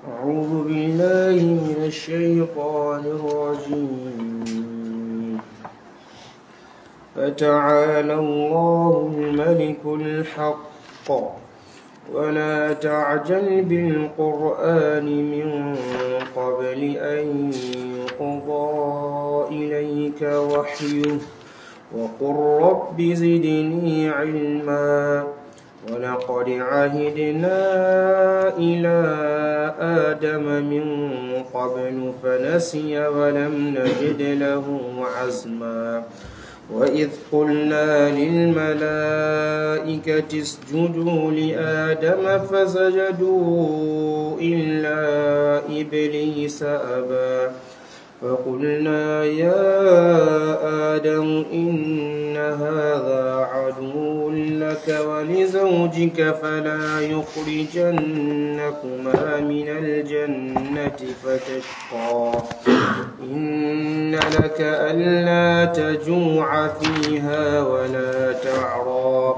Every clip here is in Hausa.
أعوذ بالله من الشيطان الرجيم فتعالى الله الملك الحق ولا تعجل بالقرآن من قبل أن يقضى إليك وحيه وقل رب زدني علما ولقد عهدنا إلى آدم من قبل فنسي ولم نجد له عزما وإذ قلنا للملائكة اسجدوا لآدم فسجدوا إلا إبليس أبى فقلنا يا آدم إن هذا عدو لك ولزوجك فلا يخرجنكما من الجنة فتشقى إن لك ألا تجوع فيها ولا تعرى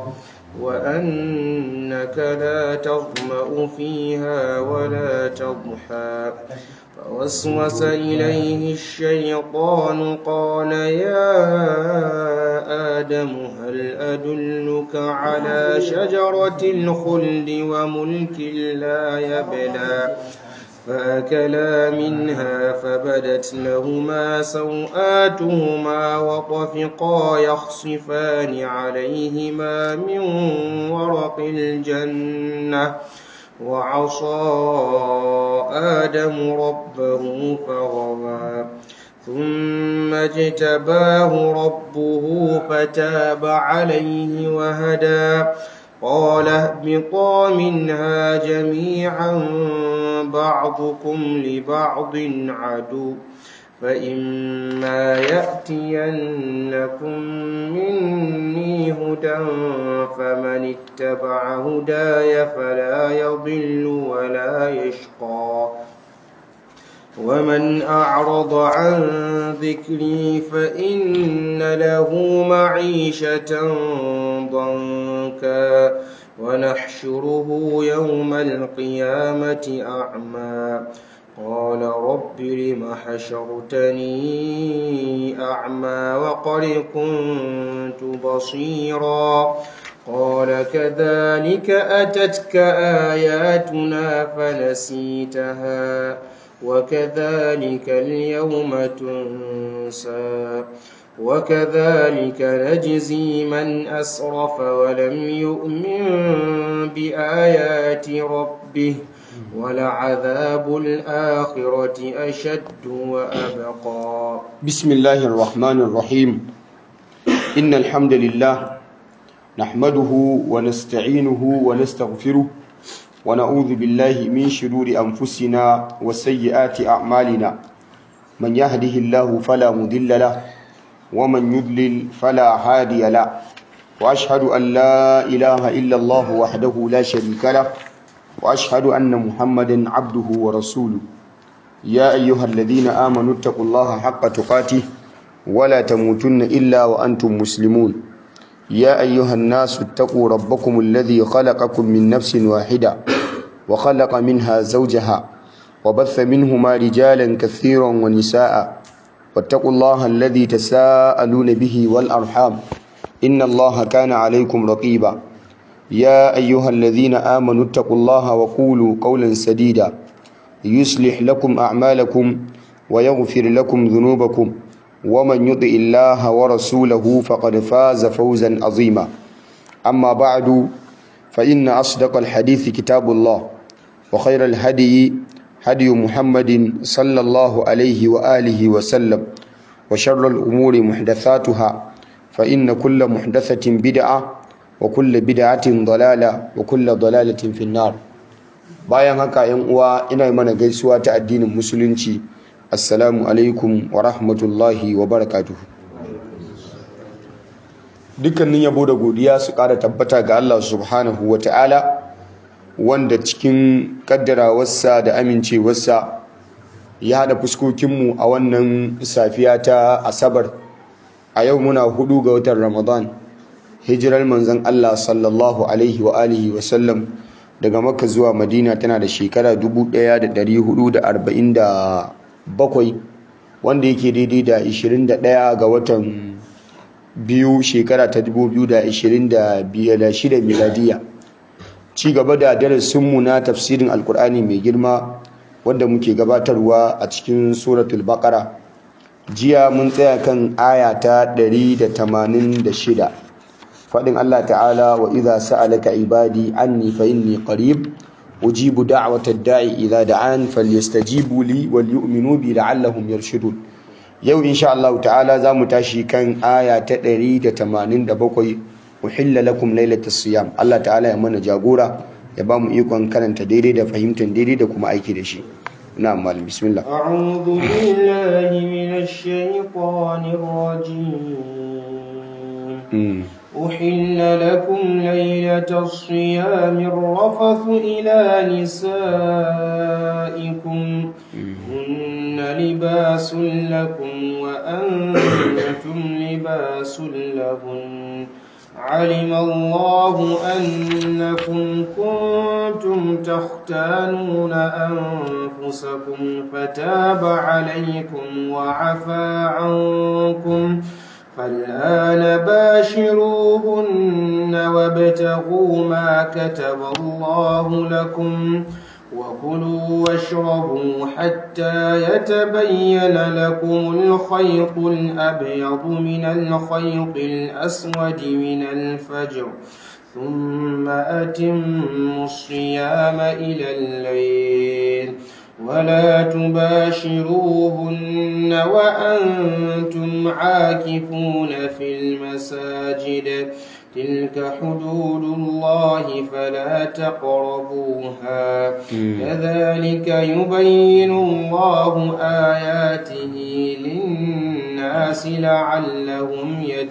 وأنك لا تظمأ فيها ولا تضحى فوسوس إليه الشيطان قال يا آدم هل أدلك على شجرة الخلد وملك لا يبلى فأكلا منها فبدت لهما سوآتهما وطفقا يخصفان عليهما من ورق الجنة وعصى آدم ربه فغوى ثم اجتباه ربه فتاب عليه وهدى قال اهبطا منها جميعا بعضكم لبعض عدو فإما يأتينكم مني هدى فمن اتبع هداي فلا يضل ولا يشقى ومن أعرض عن ذكري فإن له معيشة ضنكا ونحشره يوم القيامة أعمى قال رب لم حشرتني أعمى وقد كنت بصيرا قال كذلك أتتك آياتنا فنسيتها وكذلك اليوم تنسى وكذلك نجزي من أسرف ولم يؤمن بآيات ربه ولعذاب الآخرة أشد وأبقى بسم الله الرحمن الرحيم إن الحمد لله نحمده ونستعينه ونستغفره ونعوذ بالله من شرور أنفسنا وسيئات أعمالنا من يهده الله فلا مضل له ومن يضلل فلا هادي له وأشهد أن لا إله إلا الله وحده لا شريك له وأشهد أن محمدا عبده ورسوله يا أيها الذين آمنوا اتقوا الله حق تقاته ولا تموتن إلا وأنتم مسلمون يا أيها الناس اتقوا ربكم الذي خلقكم من نفس واحدة وخلق منها زوجها وبث منهما رجالا كثيرا ونساء واتقوا الله الذي تساءلون به والأرحام إن الله كان عليكم رقيبا يا أيها الذين آمنوا اتقوا الله وقولوا قولا سديدا يصلح لكم أعمالكم ويغفر لكم ذنوبكم ومن يطع الله ورسوله فقد فاز فوزا عظيما أما بعد فإن أصدق الحديث كتاب الله وخير الهدي هدي محمد صلى الله عليه وآله وسلم وشر الأمور محدثاتها فإن كل محدثة بدعة وكل بدعة ضلالة وكل ضلالة في النار bayan haka yan uwa ina mana gaisuwa ta addinin musulunci assalamu alaikum wa rahmatullahi wa barakatuhu dukkanin yabo da godiya su ƙara tabbata ga Allah subhanahu wa ta'ala wanda cikin kaddarawarsa da amincewarsa ya haɗa fuskokinmu a wannan safiya ta asabar a yau muna hudu ga watan ramadan hijirar manzon Allah sallallahu alaihi wa alihi wa sallam daga makka zuwa madina tana da shekara 1447 wanda yake daidai da 21 ga watan biyu shekara ta 2026 miladiya ci gaba da darasinmu na tafsirin alkur'ani mai girma wanda muke gabatarwa a cikin suratul baqara jiya mun tsaya kan aya ta 186 fadin Allah ta'ala wa idza sa'alaka ibadi anni fa inni qarib ujibu da'wata da'i idza da'an falyastajibu li wal yu'minu bi la'allahum yarshudun yau insha Allah ta'ala zamu tashi kan aya ta 187 uhilla lakum lailatas siyam Allah ta'ala ya mana jagora ya ba mu ikon karanta daidai da fahimtar daidai da kuma aiki da shi na'am malam bismillah a'udhu billahi minash shaitanir rajim أحل لكم ليلة الصيام الرفث إلى نسائكم هن لباس لكم وأنتم لباس لهن علم الله أنكم كنتم تختانون أنفسكم فتاب عليكم وعفى عنكم فالآن باشروهن وابتغوا ما كتب الله لكم وكلوا واشربوا حتى يتبين لكم الخيط الأبيض من الخيط الأسود من الفجر ثم أتموا الصيام إلى الليل ولا تباشروهن وأنتم عاكفون في المساجد تلك حدود الله فلا تقربوها كذلك يبين الله آياته للناس لعلهم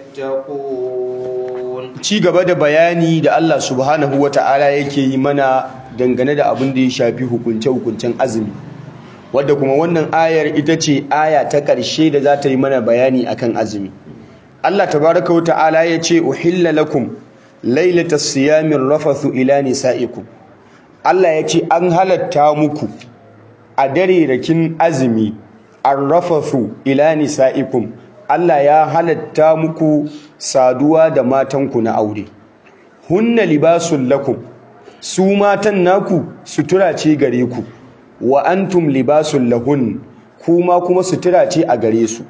يتقون ci gaba da bayani da Allah subhanahu wata'ala yake yi mana dangane da abin da ya shafi hukunce-hukuncen azumi wadda kuma wannan ayar ita ce aya ta ƙarshe da za ta yi mana bayani akan azumi Allah tabaraka wa ta'ala ya ce uhilla lakum lailatas siyamin rafathu ila nisaikum Allah ya ce an halatta muku a dare rakin azumi arrafathu ila nisaikum Allah ya halatta muku saduwa da matanku na aure hunna libasul lakum su matan naku sutura ce gare ku wa antum libasul lahun kuma kuma sutura ce a gare su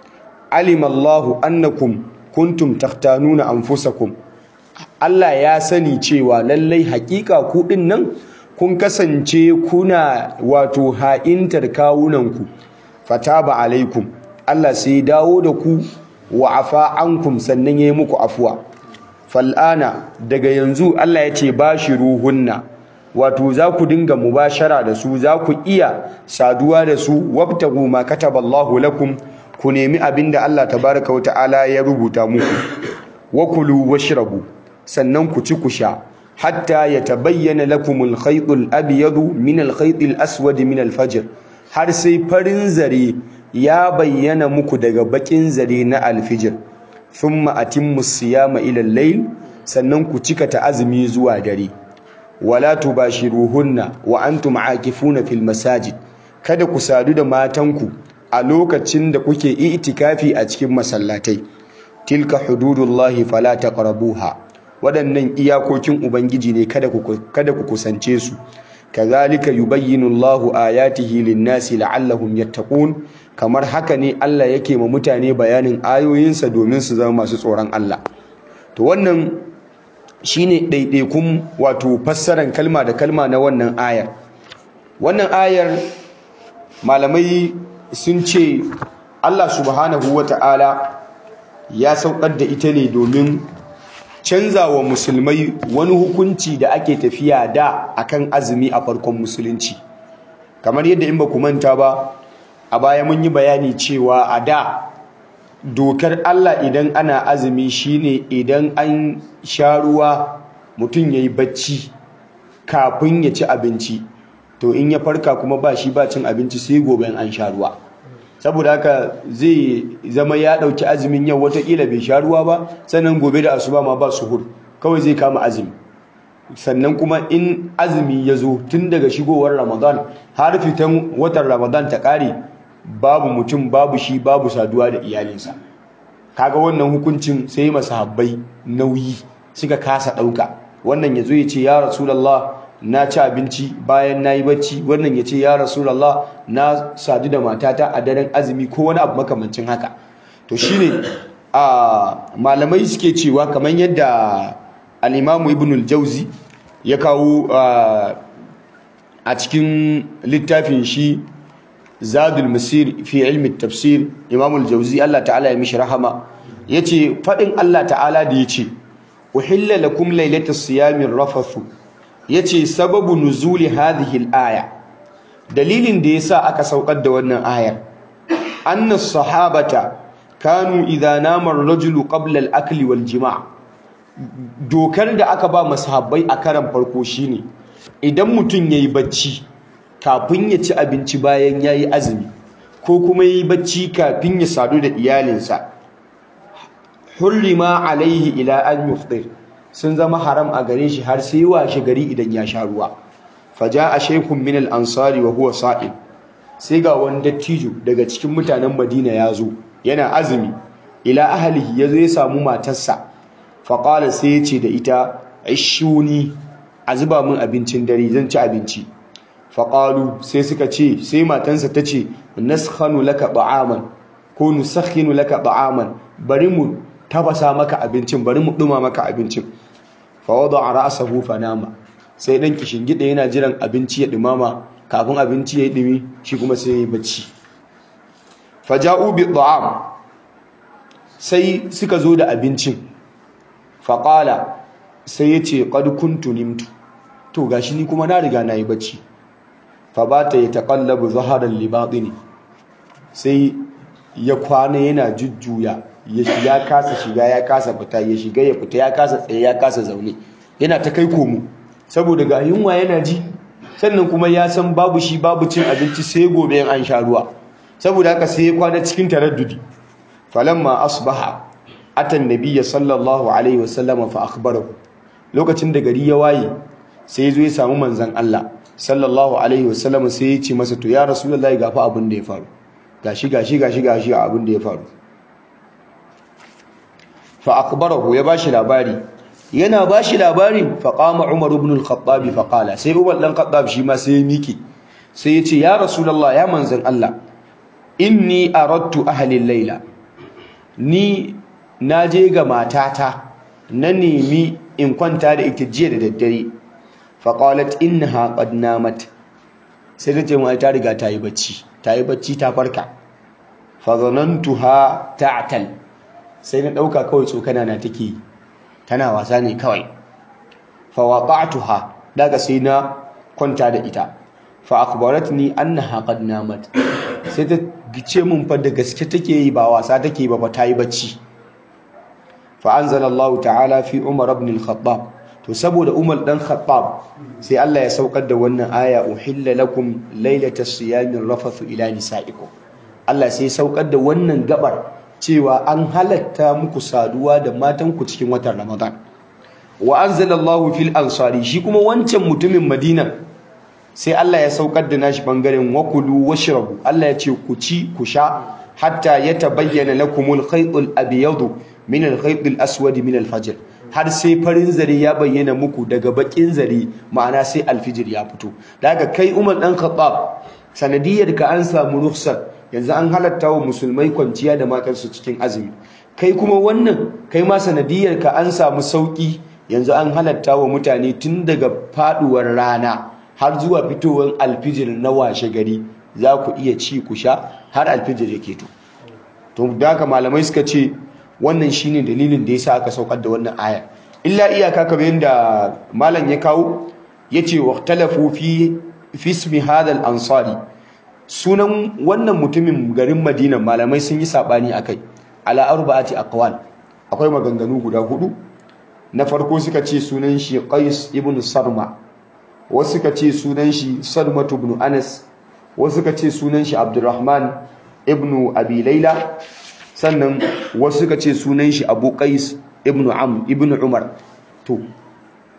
alimallahu annakum kuntum takhtanuna anfusakum Allah ya sani cewa lallai hakika ku din nan kun kasance kuna wato ha'intar kawunanku fataba alaikum Allah sai dawo da ku wa afa ankum sannan yayi muku afuwa fal'ana daga yanzu Allah ya ce bashiruhunna wato za ku dinga mubashara da su za ku iya saduwa da su wabtagu ma kataballahu lakum ku nemi abinda Allah tabaraka wa ta'ala ya rubuta muku wa kulu washrabu sannan ku ci ku sha hatta yatabayyana lakumul khaytul abyadu min al khaytil aswad min al fajr har sai farin zare ya bayyana muku daga bakin zare na alfijir thumma atimmu siyama ila al-layl sannan ku cika ta azumi zuwa dare wala tubashiruhunna wa antum aakifuna fil masajid kada ku sadu da matanku a lokacin da kuke itikafi a cikin masallatai tilka hududullahi fala taqrabuha waɗannan iyakokin ubangiji ne kada ku kada ku kusance su kazalika yubayyinu Allahu ayatihi lin-nasi la'allahum yattaqun kamar haka ne Allah yake ma mutane bayanin ayoyinsa domin su zama masu tsoron Allah to wannan shine ɗaiɗaikun wato fassaran kalma da kalma na wannan ayar wannan ayar malamai sun ce Allah subhanahu wata'ala ya saukar da ita ne domin canza wa musulmai wani hukunci da ake tafiya da akan azumi a farkon musulunci kamar yadda in ba ku manta ba a baya mun yi bayani cewa a da dokar Allah idan ana azumi shine idan an sha ruwa mutum yayi bacci kafin ya ci abinci to in ya farka kuma ba shi ba cin abinci sai gobe an sha ruwa saboda haka zai zama ya dauki azumin yau watakila bai sha ruwa ba sannan gobe da asuba ma ba suhur kawai zai kama azumi sannan kuma in azumi ya zo tun daga shigowar ramadan har fitan watan ramadan ta ƙare babu mutum babu shi babu saduwa da iyalinsa kaga wannan hukuncin sai masahabbai nauyi suka kasa ɗauka wannan ya zo ya ce ya rasulallah na ci abinci bayan na yi bacci wannan ya ce ya rasulallah na sadu da matata a daren azumi ko wani abu makamancin haka to shine a malamai suke cewa kamar yadda al'imamu ibn al-jauzi ya kawo a cikin littafin shi zadul masir fi ilmi tafsir imamu al-jauzi Allah ta'ala ya mishi rahama ya ce faɗin Allah ta'ala da ya ce uhilla lakum lailatas siyamin rafathu ya ce sababu nuzuli hadhihi al-aya dalilin da yasa aka saukar da wannan ayar anna sahabata kanu idza nama ar-rajulu qabla al-akli wal jima' dokar da aka ba masahabbai a karan farko shine idan mutum yayi bacci kafin ya ci abinci bayan yayi azumi ko kuma yayi bacci kafin ya sadu da iyalinsa hurrima alaihi ila an yufṭir sun zama haram a gare shi har sai washe gari idan ya sha ruwa faja a shaykhun min al-ansari wa huwa sa'id sai ga wani dattijo daga cikin mutanen Madina ya zo yana azumi ila ahlihi yazo ya samu matarsa faƙala sai ya ce da ita ishuni a zuba min abincin dare zan ci abinci faƙalu sai suka ce sai matansa ta ce naskhanu laka ba'aman ko nusakhinu laka ba'aman bari mu tafasa maka abincin bari mu ɗuma maka abincin fa wada ra'sahu fa nama sai dan gida yana jiran abinci ya ɗumama kafin abinci ya yi ɗumi shi kuma sai ya yi bacci faja'u bi ta'am sai suka zo da abincin faƙala sai ya ce ƙad kuntu nimtu to gashi ni kuma na riga na yi bacci fa ba ta yi taƙallabu zaharar libaɗini sai ya kwana yana jujjuya ya kasa shiga ya kasa fita ya shiga ya fita ya kasa tsaye ya kasa zaune yana ta kai komo saboda ga yunwa yana ji sannan kuma ya san babu shi babu cin abinci sai gobe yan an sha ruwa saboda haka sai ya kwana cikin taraddudi falamma asbaha atan nabiyya sallallahu alaihi wasallam fa akhbarahu lokacin da gari ya waye sai ya zo ya samu manzon Allah sallallahu alaihi wasallam sai ya ce masa to ya rasulullahi ga fa abin da ya faru gashi gashi gashi gashi abin da ya faru fa akhbarahu ya bashi labari yana bashi labarin fa qama umar ibn al-khattab fa qala sai umar dan khattab shi ma sai ya miki sai ya ce ya rasulullahi ya manzon Allah inni aradtu ahli al-laila ni na je ga matata na nemi in kwanta da ita jiya da daddare faƙalat innaha qad namat sai ta ce mu ta riga ta yi bacci ta yi bacci ta farka fa zanantuha ta'tal sai na dauka kawai tsokana na take tana wasa ne kawai fa waqa'tuha daga sai na kwanta da ita fa akhbaratni annaha qad namat sai ta gice mun fa da gaske take yi ba wasa take ba fa ta yi bacci فأنزل الله تعالى في عمر بن الخطاب to saboda Umar dan Khattab sai Allah ya saukar da wannan aya uhilla lakum lailatas siyamin rafathu ila nisaikum Allah sai ya saukar da wannan gabar cewa an halatta muku saduwa da matanku cikin watan Ramadan wa anzalallahu fil ansari shi kuma wancan mutumin Madina sai Allah ya saukar da nashi bangaren wakulu washrabu Allah ya ce ku ci ku sha hatta yatabayyana lakumul khaytul abyadu min al-khayt al-aswad min al-fajr har sai farin zare ya bayyana muku daga bakin zare ma'ana sai alfijir ya fito daga kai Umar dan Khattab sanadiyar ka an samu rukhsar yanzu an halatta wa musulmai kwanciya da matarsu cikin azumi kai kuma wannan kai ma sanadiyar ka an samu sauki yanzu an halatta wa mutane tun daga faduwar rana har zuwa fitowar alfijir na washe gari za ku iya ci ku sha har alfijir yake to to da haka malamai suka ce wannan shine dalilin da yasa aka saukar da wannan aya illa iyaka kamar yadda malam ya kawo yace waqtalafu fi fi ismi hadha al-ansari sunan wannan mutumin garin Madina malamai sun yi sabani akai ala arba'ati aqwal akwai maganganu guda hudu na farko suka ce sunan shi Qais ibn Sarma wasu suka ce sunan shi Salmatu ibn Anas wasu suka ce sunan shi Abdurrahman ibn Abi Layla sannan wasu suka ce sunan shi Abu Qais ibn Am ibn Umar to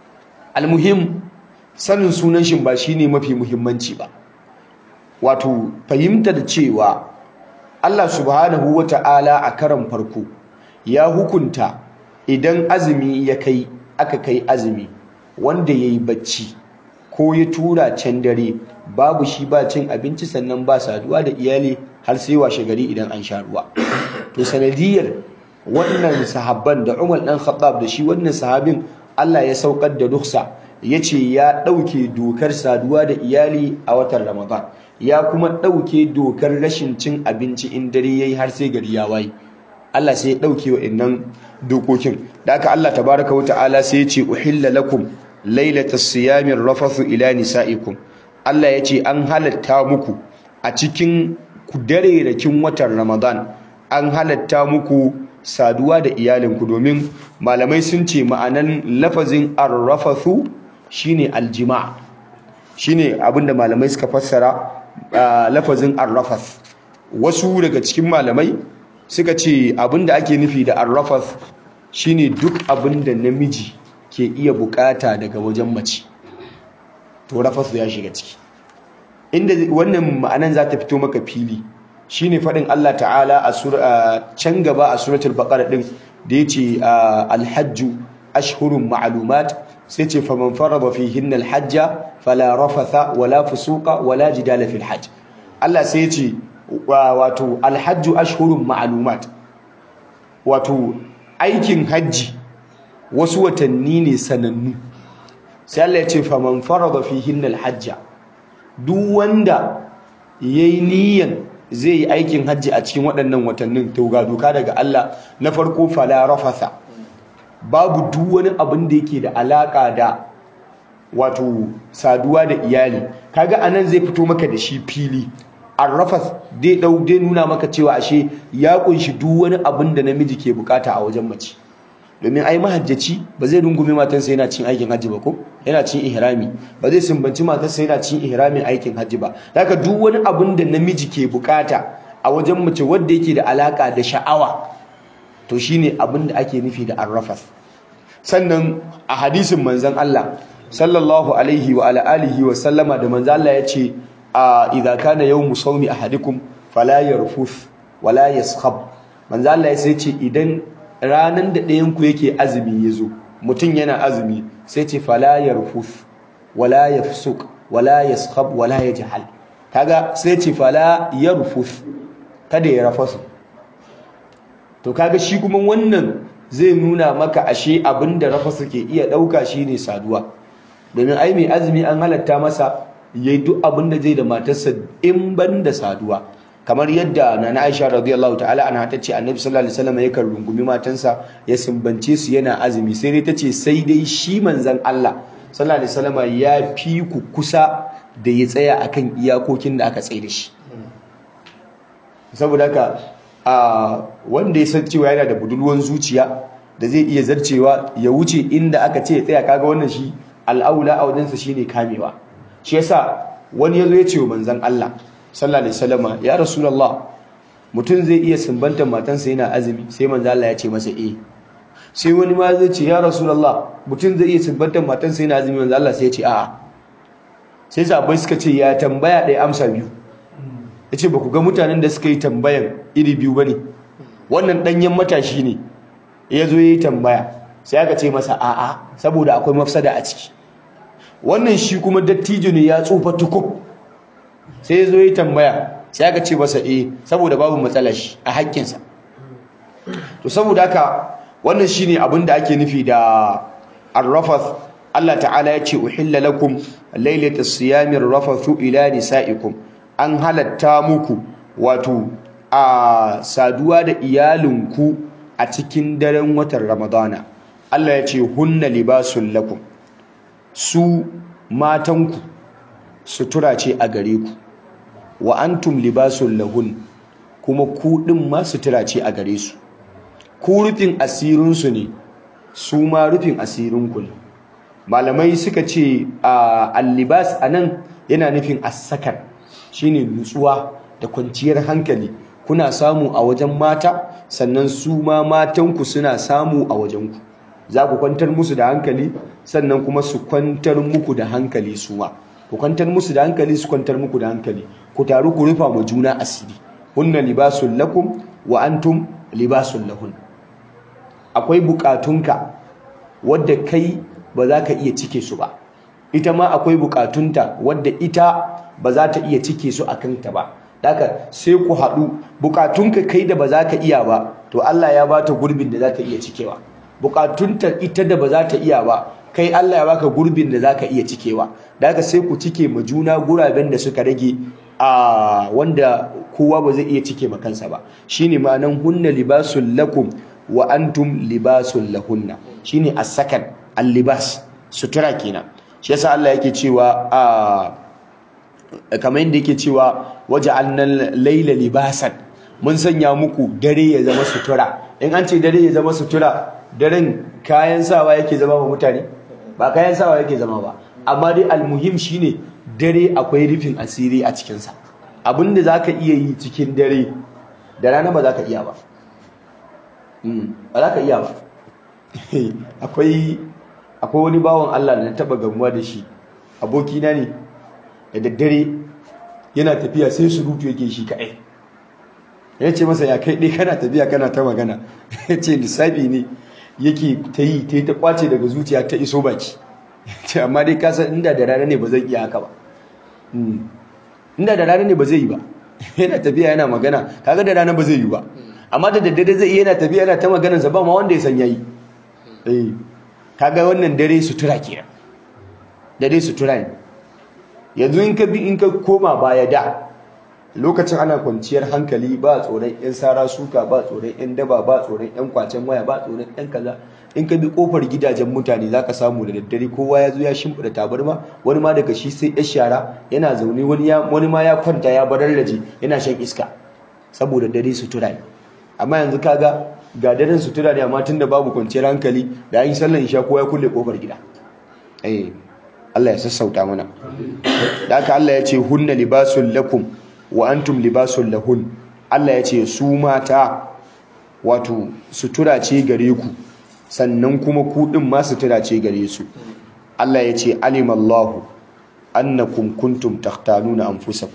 almuhim sanin sunan shi ba shine mafi muhimmanci ba wato fahimtar cewa Allah subhanahu wata'ala a karan farko ya hukunta idan azumi ya kai aka kai azumi wanda yayi bacci ko ya tura can dare babu shi ba cin abinci sannan ba saduwa da iyali har sai washe gari idan an sha ruwa to sanadiyar wannan sahabban da Umar dan Khattab da shi wannan sahabin Allah ya saukar da ruksa yace ya dauke dokar saduwa da iyali a watan Ramadan ya kuma dauke dokar rashin cin abinci in dare yayi har sai gari ya waye Allah sai ya dauke wa'annan dokokin da haka Allah tabaraka wa ta'ala sai ya ce uhilla lakum lailatas siyamir rafathu ila nisaikum Allah ya ce an halatta muku a cikin darerakin watan Ramadan an halatta muku saduwa da iyalinku domin malamai sun ce ma'anan lafazin arrafathu shine aljima' shine abinda malamai suka fassara lafazin arrafath wasu daga cikin malamai suka ce abinda ake nufi da arrafath shine duk abinda namiji ke iya bukata daga wajen mace to rafathu ya shiga ciki inda wannan ma'anan za ta fito maka fili shine faɗin Allah ta'ala a can gaba a suratul baqara din da yace alhajju ashhurun ma'lumat sai ce faman farada fihinna alhajja fala rafatha wala fusuqa wala jidala fil hajj Allah sai yace wato alhajju ashhurun ma'lumat wato aikin hajji wasu watanni ne sanannu sai Allah ya ce faman farada fihinna alhajja duk wanda yayi niyyan zai yi aikin hajji a cikin waɗannan watannin to ga doka daga Allah na farko fala rafatha babu duk wani abin da yake da alaka da wato saduwa da iyali kaga anan zai fito maka da shi fili arrafas dai dau dai nuna maka cewa ashe ya kunshi duk wani abin da namiji ke bukata a wajen mace domin ai mahajjaci ba zai rungume matarsa yana cin aikin hajji ba ko yana cin ihrami ba zai sumbanci matarsa yana cin ihramin aikin hajji ba haka duk wani abin da namiji ke bukata a wajen mace wanda yake da alaka da sha'awa to shine abin da ake nufi da arrafas sannan a hadisin manzon Allah sallallahu alaihi wa ala alihi wa sallama da manzon Allah ya ce idza kana yawmu sawmi ahadikum fala yarfuth wala yaskhab manzon Allah ya ce idan ranan da ɗayan ku yake azumi yazo mutum yana azumi sai ce fala yarfuth wala yafsuq wala yaskhab wala yajhal kaga sai ce fala yarfuth kada ya rafasu to kaga shi kuma wannan zai nuna maka ashe abinda rafasu ke iya dauka shine saduwa domin ai mai azumi an halatta masa yayi duk abinda zai da matarsa in ban da saduwa kamar yadda nana Aisha radiyallahu ta'ala anha tace Annabi sallallahu alaihi wasallam yakan rungumi matansa ya sumbance su yana azumi sai dai tace sai dai shi manzon Allah sallallahu alaihi wasallam ya fi ku kusa da ya tsaya akan iyakokin da aka tsaye da shi saboda haka a wanda ya san cewa yana da budurwan zuciya da zai iya zarcewa ya wuce inda aka ce ya tsaya kaga wannan shi al'aula a wajensa shine kamewa shi yasa wani yazo ya ce wa manzon Allah sallallahu alaihi wasallama ya rasulullah mutum zai iya sumbantar matansa yana azumi sai manzon Allah ya ce masa eh sai wani ma zai ce ya rasulullah mutum zai iya sumbantar matansa yana azumi manzon Allah sai ya ce a'a sai sahabbai suka ce ya tambaya ɗaya amsa biyu ya ce ba ku ga mutanen da suka yi tambayan iri biyu ba ne wannan ɗanyen matashi ne ya zo ya yi tambaya sai aka ce masa a'a saboda akwai mafsada a ciki wannan shi kuma dattijo ne ya tsufa tukub sai ya zo ya yi tambaya sai aka ce masa eh saboda babu matsala shi a haƙƙinsa to saboda haka wannan shi ne abin da ake nufi da arrafas Allah ta'ala ya ce uhilla lakum lailatas siyamir rafathu ila nisaikum an halatta muku wato a saduwa da iyalinku a cikin daren watan ramadana Allah ya ce hunna libasun lakum su matanku sutura ce a gare ku wa antum libasun lahun kuma ku din ma sutura ce a gare su ku rufin asirinsu ne su ma rufin asirinku ne malamai suka ce al-libas anan yana nufin as-sakar shine nutsuwa da kwanciyar hankali kuna samu a wajen mata sannan su ma matanku suna samu a wajenku za ku kwantar musu da hankali sannan kuma su kwantar muku da hankali su ma ku kwantar musu da hankali su kwantar muku da hankali ku taru ku rufa ma juna asiri hunna libasul lakum wa antum libasul lahun akwai bukatunka wadda kai ba za ka iya cike su ba ita ma akwai bukatunta wadda ita ba za ta iya cike su a kanta ba Daka sai ku haɗu bukatunka kai da ba za ka iya ba to Allah ya bata gurbin da za ta iya cikewa bukatunta ita da ba za ta iya ba kai Allah ya baka gurbin da za ka iya cikewa Daka sai ku cike ma juna guraben da suka rage a wanda kowa ba zai iya cike ma kansa ba shine ma'anan hunna libasul lakum wa antum libasul lahunna shine as-sakan al-libas sutura kenan shi yasa Allah yake cewa a kamar yadda yake cewa waja'alnal layla libasan mun sanya muku dare ya zama sutura in an ce dare ya zama sutura daren kayan sawa yake zama wa mutane ba kayan sawa yake zama ba amma dai almuhim shine dare akwai rufin asiri a cikinsa abinda zaka iya yi cikin dare da rana ba za ka iya ba ba za ka iya ba akwai akwai wani bawan Allah da na taba gamuwa da shi abokina ne da daddare yana tafiya sai surutu yake shi kaɗai ya ce masa ya kai ɗai kana tafiya kana ta magana ya ce lissafi ne yake ta yi ta yi ta kwace daga zuciya ta iso baki ce amma dai kasan inda da rana ne ba zai iya haka ba inda da rana ne ba zai yi ba yana tafiya yana magana kaga da rana ba zai yi ba amma da daddare zai iya yana tafiya yana ta maganarsa ba ma wanda ya san yayi eh kaga wannan dare sutura kenan dare sutura ne yanzu in ka bi in ka koma baya da lokacin ana kwanciyar hankali ba tsoron yan sara suka ba tsoron yan daba ba tsoron yan kwacen waya ba tsoron yan kaza in ka bi kofar gidajen mutane zaka samu da daddare kowa ya zo ya shimfida tabarma wani ma daga shi sai ya shara yana zaune wani ya wani ma ya kwanta ya bararraje yana shan iska saboda dare sutura ne amma yanzu kaga ga daren sutura ne amma tunda babu kwanciyar hankali da an yi sallan isha kowa ya kulle kofar gida eh Allah ya sassauta mana da haka Allah ya ce hunna libasul lakum wa antum libasul lahun Allah ya ce su mata wato sutura ce gare ku sannan kuma ku din ma sutura ce gare su Allah ya ce alimallahu annakum kuntum takhtanuna anfusakum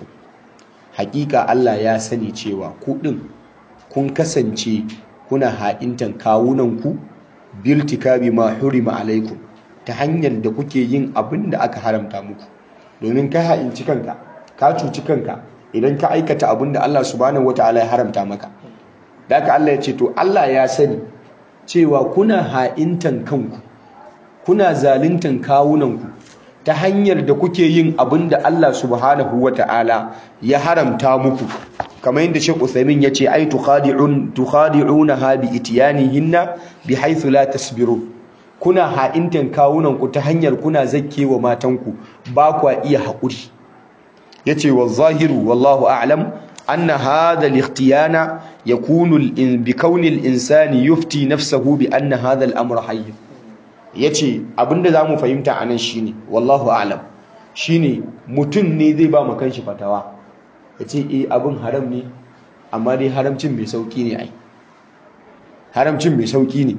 hakika Allah ya sani cewa ku din kun kasance kuna ha'intan kawunanku biltikabi ma hurima alaikum ta hanyar da kuke yin abin da aka haramta muku domin ka ha'inci kanka ka cuci kanka idan ka aikata abin da Allah subhanahu wataala ya haramta maka da haka Allah ya ce to Allah ya sani cewa kuna ha'intan kanku kuna zaluntan kawunanku ta hanyar da kuke yin abin da Allah subhanahu wataala ya haramta muku kamar yadda Sheikh Uthaymeen yace ai tukhadi'un tukhadi'unaha bi itiyanihinna bihaythu la tasbirun kuna ha'intan kawunanku ta hanyar kuna zakkewa matanku ba kwa iya haƙuri yace wa zahiru wallahu a'lam anna hadha al-ikhtiyana yakunu bi kauni al-insani yufti nafsahu bi anna hadha al-amr hayy yace abinda zamu fahimta anan shine wallahu a'lam shine mutun ne zai ba mu kanshi fatawa yace eh abin haram ne amma dai haramcin mai sauki ne ai haramcin mai sauki ne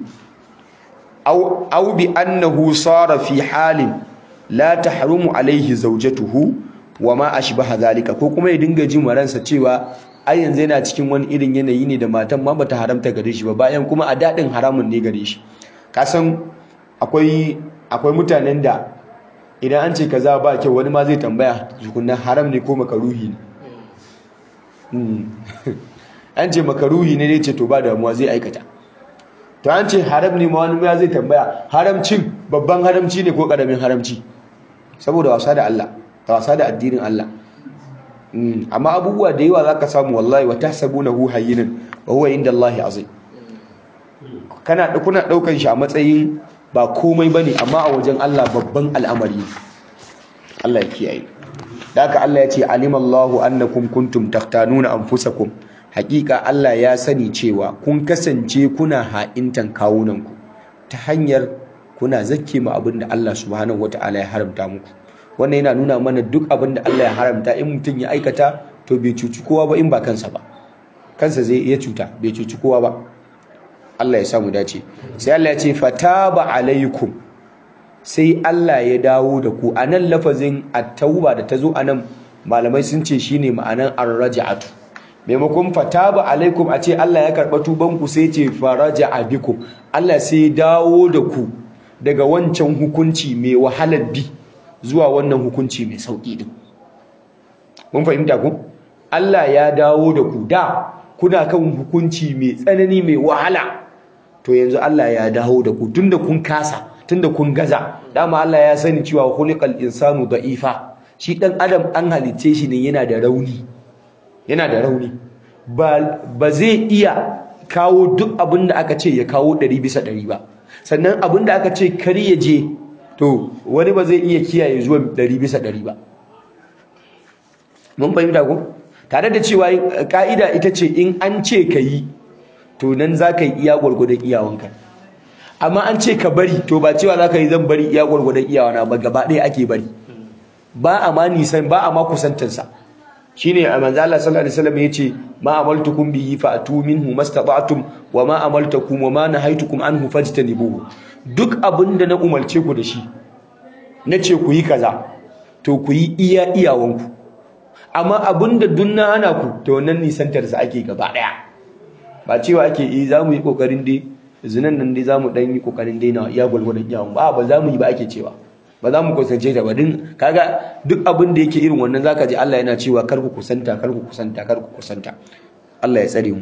أو, أو بأنه صار في حال لا تحرم عليه زوجته وما أشبه ذلك ko kuma ya dinga jin maransa cewa ai yanzu yana cikin wani irin yanayi ne da matan ma bata haramta gare shi ba bayan kuma a dadin haramun ne gare shi ka san akwai akwai mutanen da idan an ce kaza ba kyau wani ma zai tambaya tukunna haram ne ko makaruhi ne an ce makaruhi ne ne ce to ba damuwa zai aikata to an ce haram ne ma wani ya zai tambaya haramcin babban haramci ne ko karamin haramci saboda wasa da Allah da wasa da addinin Allah amma abubuwa da yawa zaka samu wallahi wa tahsabunahu hayyinan wa huwa inda Allah azim kana kuna daukan shi a matsayin ba komai bane amma a wajen Allah babban al'amari Allah ya kiyaye haka Allah ya ce alimallahu annakum kuntum takhtanuna anfusakum hakika Allah ya sani cewa kun kasance kuna ha'intan kawunanku ta hanyar kuna zakke ma abin da Allah subhanahu wata'ala ya haramta muku wannan yana nuna mana duk abin da Allah ya haramta in mutum ya aikata to bai cuci kowa ba in ba kansa ba kansa zai iya cuta bai cuci kowa ba Allah ya samu dace sai Allah ya ce fataba alaikum sai Allah ya dawo da ku anan lafazin at-tauba da tazo anan malamai sun ce shine ma'anan ar-raj'atu maimakon fataba alaikum a ce Allah ya karba tuban ku sai ce faraja'a bikum Allah sai ya dawo da ku daga wancan hukunci mai wahalar bi zuwa wannan hukunci mai sauki din mun fahimta ku Allah ya dawo da ku da kuna kan hukunci mai tsanani mai wahala to yanzu Allah ya dawo da ku tunda kun kasa tunda kun gaza dama Allah ya sani cewa khuliqal insanu da'ifa shi dan adam an halice shi ne yana da rauni yana da rauni ba ba zai iya kawo duk abin da aka ce ya kawo 100 bisa 100 ba sannan abin da aka ce kar ya je to wani ba zai iya kiyaye zuwa 100 bisa 100 ba mun fahimta ko tare da cewa ka'ida ita ce in an ce ka yi to nan za ka yi iya gwargwadon iyawanka amma an ce ka bari to ba cewa za ka yi zan bari iya gwargwadon iyawana ba gaba ɗaya ake bari ba a ma nisan ba a ma kusantansa shine a manzo Allah sallallahu alaihi wasallam yace ma amaltukum bihi fa atu minhu mastata'tum wa ma amaltakum wa ma nahaytukum anhu fajtanibuhu duk abinda na umarce ku da shi nace ku yi kaza to ku yi iya iyawanku amma abinda dunna ana ku to nan nisantar sa ake gaba daya ba cewa ake yi zamu yi kokarin dai zinan nan dai zamu dan yi kokarin dai na iya gulgulun iyawan ba ba zamu yi ba ake cewa ba za mu kusance ta ba din kaga duk abin da yake irin wannan zaka ji Allah yana cewa kar ku kusanta kar ku kusanta kar ku kusanta Allah ya tsare mu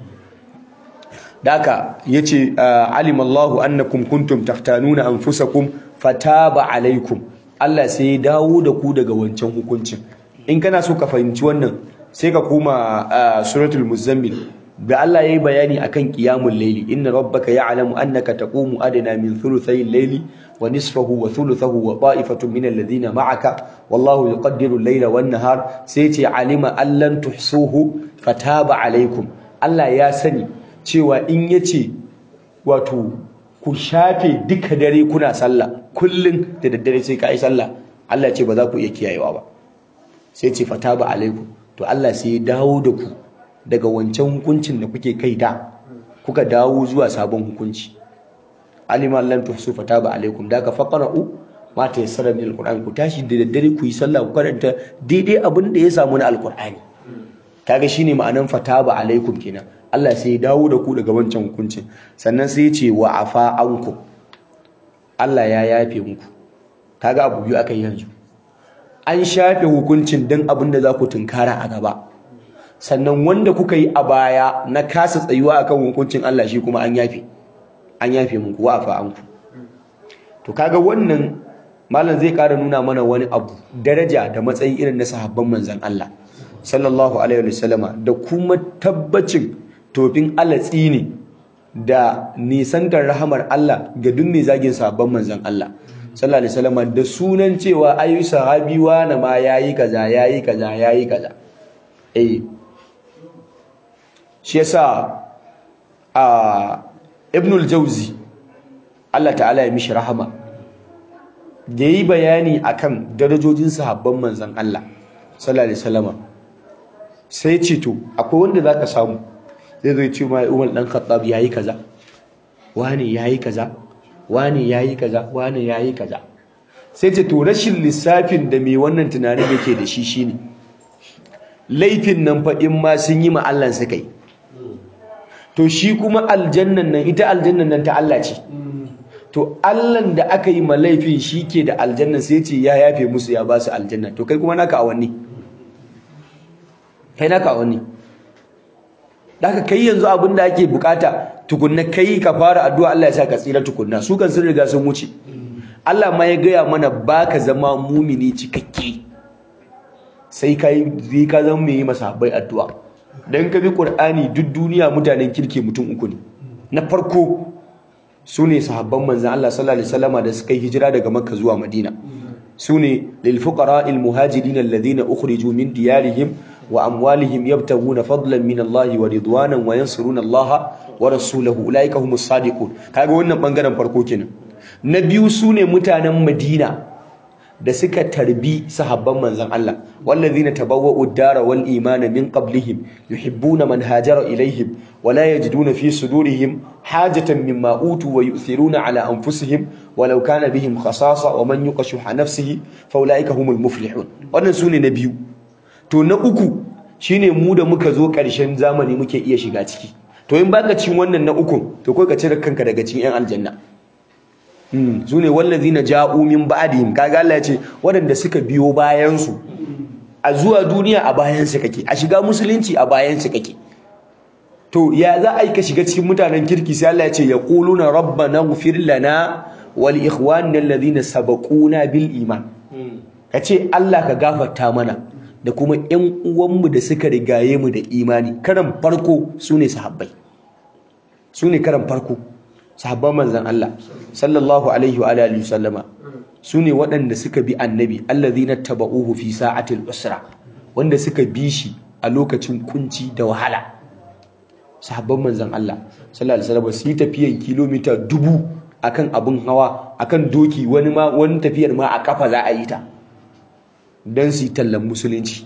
daka yace alimallahu annakum kuntum taftanuna anfusakum fataba alaikum Allah sai ya dawo da ku daga wancan hukuncin in kana so ka fahimci wannan sai ka koma suratul muzammil da Allah yayi bayani akan qiyamul layli inna rabbaka ya'lamu annaka taqumu adna min thuluthay al-layli wa nisfahu wa thuluthahu wa ta'ifatun min alladhina ma'aka wallahu yuqaddiru al-layla wan-nahar sai ce alima allan tuhsuhu fataba alaykum Allah ya sani cewa in yace wato ku shafe duka dare kuna sallah kullun da daddare sai ka yi sallah Allah ce ba za ku iya kiyayewa ba sai ce fataba alaykum to Allah sai ya dawo da ku daga wancan hukuncin da kuke kai da kuka dawo zuwa sabon hukunci alima lam tuhsu fataba alaikum da ka faqra'u ma tayassara min alquran ku tashi da daddare ku yi sallah ku karanta daidai abin da ya samu na alqurani kaga shine ma'anan fataba alaikum kenan Allah sai ya dawo da ku daga wancan hukuncin sannan sai ya ce wa afa ankum Allah ya yafe muku kaga abu biyu aka yi yanzu an shafe hukuncin dan abin da za ku tunkara a gaba sannan wanda kuka yi a baya na kasa tsayuwa akan hukuncin Allah shi kuma an yafe an yafe muku wa fa anku to kaga wannan malam zai ƙara nuna mana wani abu daraja da matsayi irin na sahabban manzon Allah sallallahu alaihi wasallama da kuma tabbacin tofin alatsi ne da nisantar rahamar Allah ga duk mai zagin sahabban manzon Allah sallallahu alaihi wasallama da sunan cewa ayu sahabi wa na ma yayi kaza yayi kaza yayi kaza eh shi yasa a ibn al-jawzi Allah ta'ala ya mishi rahama da yi bayani akan darajojin sahabban manzon Allah sallallahu alaihi wasallam sai ce to akwai wanda zaka samu zai zo ce mai Umar dan Khattab yayi kaza wani yayi kaza wani yayi kaza wani yayi kaza sai ce to rashin lissafin da mai wannan tunanin yake da shi shine laifin nan fa in ma sun yi ma Allah suka yi to shi kuma aljannan nan ita aljannan nan ta Allah ce to Allahn da aka yi malaifin shi ke da aljannan sai ce ya yafe musu ya ba su aljanna to kai kuma naka awanni kai naka awanni daga kai yanzu abin da ake bukata tukunna kai ka fara addu'a Allah ya sa ka tsira tukunna su kan sun riga sun wuce Allah ma ya gaya mana baka zama mumini cikakke sai kai zai ka zama mai yi masahabbai addu'a dan ka bi Qur'ani duk duniya mutanen kirke mutum uku ne na farko sune sahabban manzon Allah sallallahu alaihi wasallama da suka yi hijira daga Makka zuwa Madina sune lil fuqara'il muhajirin alladhina ukhriju min diyarihim wa amwalihim yabtaguna fadlan min Allah wa ridwanan wa yansuruna Allah wa rasulahu ulaika humus sadiqun kaga wannan bangaren farko kenan na biyu sune mutanen Madina da suka tarbi sahabban manzon Allah wallazina tabawwa'u ad-dara wal imana min qablihim yuhibbuna man hajara ilaihim wa la yajiduna fi sudurihim hajatan mimma utu wa yu'thiruna ala anfusihim walau kana bihim khasasa wa man yuqashuha nafsihi fa ulaika humul muflihun wannan sune na biyu to na uku shine mu da muka zo ƙarshen zamani muke iya shiga ciki to in baka cin wannan na uku to kai ka cire kanka daga cikin yan aljanna su ne wallazina ja'u min ba'dihim kaga Allah ya ce waɗanda suka biyo bayan su a zuwa duniya a bayan su kake a shiga musulunci a bayan su kake to ya za a yi ka shiga cikin mutanen kirki sai Allah ya ce yaquluna rabbana ighfir lana wal ikhwanina alladhina sabaquna bil iman kace Allah ka gafarta mana da kuma ƴan uwanmu da suka rigaye mu da imani karan farko sune sahabbai sune karan farko sahabban manzan Allah sallallahu alaihi wa alihi sallama sune waɗanda suka bi annabi allazina tabauhu fi sa'atil usra wanda suka bi shi a lokacin kunci da wahala sahabban manzan Allah sallallahu alaihi wasallam su yi tafiyan kilomita dubu akan abun hawa akan doki wani ma wani tafiyar ma a kafa za a yi ta dan su yi tallan musulunci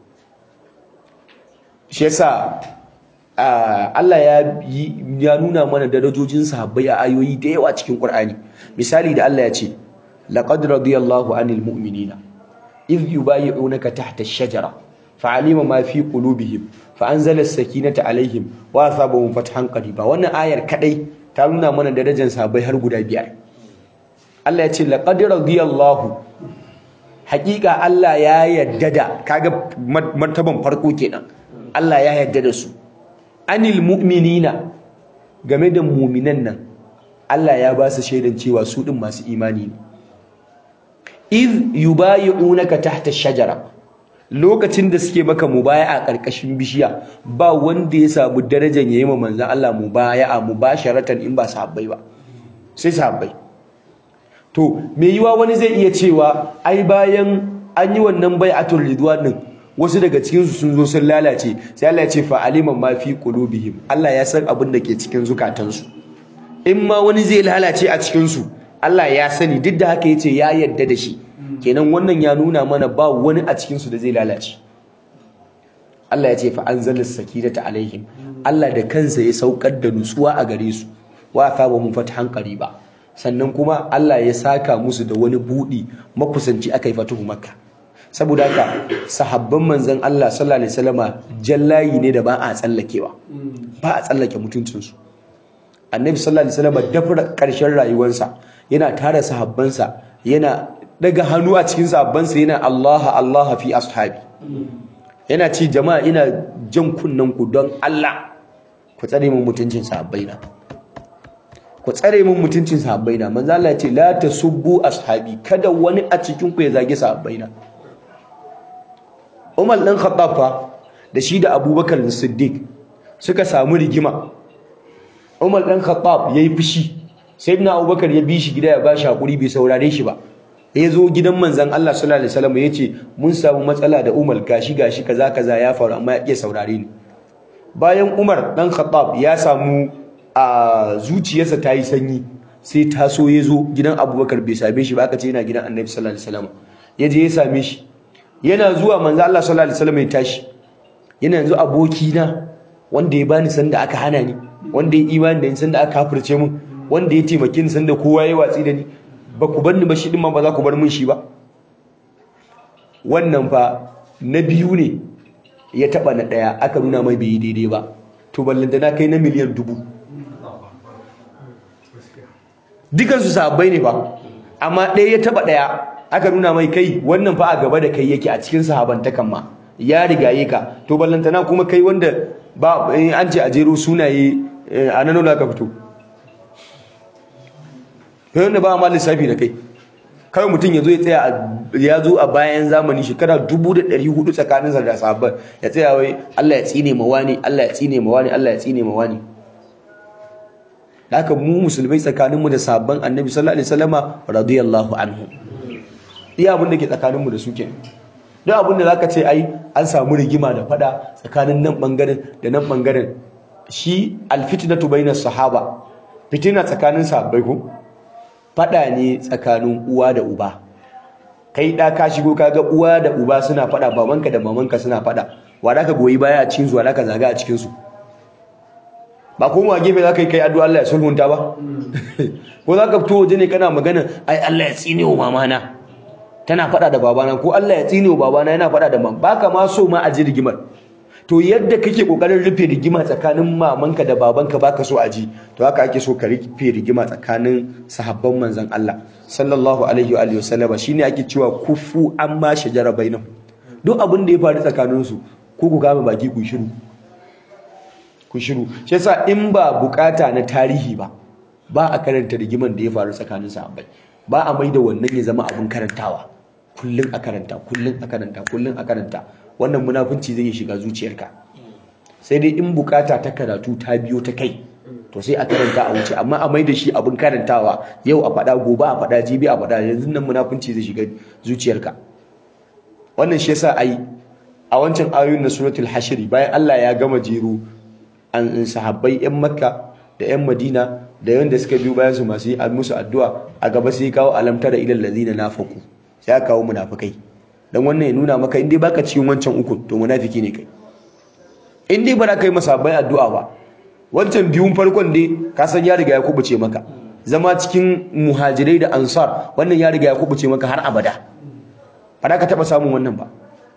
shi yasa Allah ya ya nuna mana darajojin sahabbai a ayoyi da yawa cikin Qur'ani misali da Allah ya ce laqad radiyallahu anil mu'minina idh yubayyi'unaka tahta ash-shajara fa'alima ma fi qulubihim fa'anzala as-sakinata alaihim wa asabahum fathan qariba wannan ayar kadai ta nuna mana darajar sahabbai har guda biyar Allah ya ce laqad radiyallahu haƙiƙa Allah ya yadda da kaga martaban farko kenan Allah ya yadda da su anil mu'minina game da mu'minan nan Allah ya ba su shaidan cewa su din masu imani ne iz yubayi'unaka tahta shajara lokacin da suke maka mubaya'a karkashin bishiya ba wanda ya samu darajar yayi ma manzon Allah mubaya'a mubasharatan in ba sahabbai ba sai sahabbai to me yiwa wani zai iya cewa ai bayan an yi wannan bai'atul ridwan din wasu daga cikinsu sun zo sun lalace sai Allah ya ce fa aliman ma fi qulubihim Allah ya san abin da ke cikin zukatansu in ma wani zai lalace a cikinsu Allah ya sani duk da haka yace ya yadda da shi kenan wannan ya nuna mana ba wani a cikinsu da zai lalace Allah ya ce fa anzala sakinata alaihim Allah da kansa ya saukar da nutsuwa a gare su wa asabahum fathan qariba sannan kuma Allah ya saka musu da wani budi makusanci akai fatuhu makka saboda haka sahabban manzon Allah sallallahu alaihi wasallama jallayi ne da ba a tsallakewa ba a tsallake mutuncinsu annabi sallallahu alaihi wasallama dafra karshen rayuwarsa yana tara sahabbansa yana daga hannu a cikin sahabbansa yana Allah Allah fi ashabi yana ci jama'a ina jan kunnen ku don Allah ku tsare mun mutuncin sahabbaina ku tsare mun mutuncin sahabbaina manzo Allah ya ce la tasubbu ashabi kada wani a cikin ku ya zage sahabbaina Umar ɗan Khattab fa da shi da Abubakar Siddiq suka samu rigima Umar ɗan Khattab yayi fushi Sayyidina Abubakar ya bi shi gida ya bashi hakuri bai saurare shi ba ya zo gidan manzon Allah sallallahu alaihi wasallam yace mun samu matsala da Umar gashi gashi kaza kaza ya faru amma ya iya saurare ni bayan Umar ɗan Khattab ya samu a zuciyarsa ta yi sanyi sai taso ya zo gidan Abubakar bai same shi ba aka ce yana gidan Annabi sallallahu alaihi wasallam ya je ya same shi yana zuwa manzo Allah sallallahu alaihi wasallam ya tashi yana yanzu aboki na wanda ya bani sanda aka hana ni wanda ya imani da ni sanda aka kafirce mun wanda ya taimake ni sanda kowa ya watsi da ni ba ku bar ni ba shi din ma ba za ku bar mun shi ba wannan fa na biyu ne ya taba na daya aka nuna mai bai daidai ba to ballanta na kai na miliyan dubu dukansu sabbai ne ba amma ɗaya ya taba ɗaya aka nuna mai kai wannan fa a gaba da kai yake a cikin sahabantakan ma ya rigaye ka to ballantana kuma kai wanda ba an ce a jero sunaye a nan ka fito kai wanda ba ma lissafi da kai kawai mutum ya zo ya tsaya ya zo a bayan zamani shekara dubu da ɗari hudu tsakaninsa da sahabban ya tsaya wai Allah ya tsine ma wani Allah ya tsine ma wani Allah ya tsine ma wani haka mu musulmai tsakaninmu da sabon annabi sallallahu alaihi wasallama radiyallahu anhu iya abin da ke tsakaninmu da su ke duk abin da zaka ce ai an samu rigima da fada tsakanin nan bangaren da nan bangaren shi alfitnatu bainas sahaba fitina tsakanin sahabbai ko fada ne tsakanin uwa da uba kai da ka shigo kaga uwa da uba suna fada babanka da mamanka suna fada wa da ka goyi baya a cikin su wa da ka zaga a cikin su ba kuma gefe za ka yi kai addu'a Allah ya sulhunta ba ko za ka fito waje ne kana magana ai Allah ya tsine wa mamana tana fada da babana ko Allah ya tsine wa babana yana fada da mam baka ma so ma a ji rigimar to yadda kake kokarin rufe rigima tsakanin mamanka da babanka baka so a ji to haka ake so ka rufe rigima tsakanin sahabban manzon Allah sallallahu alaihi wa alihi wasallama shine ake cewa kufu amma shajara bainahum duk abin da ya faru tsakanin su ko ku kama baki ku shiru ku shiru shi yasa in ba bukata na tarihi ba ba a karanta rigiman da ya faru tsakanin sahabbai ba a maida wannan ya zama abin karantawa kullun a karanta kullun a karanta kullun a karanta wannan munafunci zai shiga zuciyarka sai dai in bukata ta karatu ta biyo ta kai to sai a karanta a wuce amma a mai da shi abin karantawa yau a faɗa gobe a faɗa jibi a faɗa yanzu nan munafunci zai shiga zuciyarka wannan shi yasa ai a wancan ayoyin na suratul hashiri bayan Allah ya gama jero an sahabbai yan makka da yan madina da yanda suka biyo bayan su masu yi musu addu'a a gaba sai kawo alamtara ilal ladina nafaqu sai ya kawo munafikai dan wannan ya nuna maka in dai baka cikin wancan uku to munafiki ne kai in dai ba za ka yi masabai addu'a ba wancan biyun farkon dai ka san ya riga ya kubuce maka zama cikin muhajirai da ansar wannan ya riga ya kubuce maka har abada ba za ka taba samun wannan ba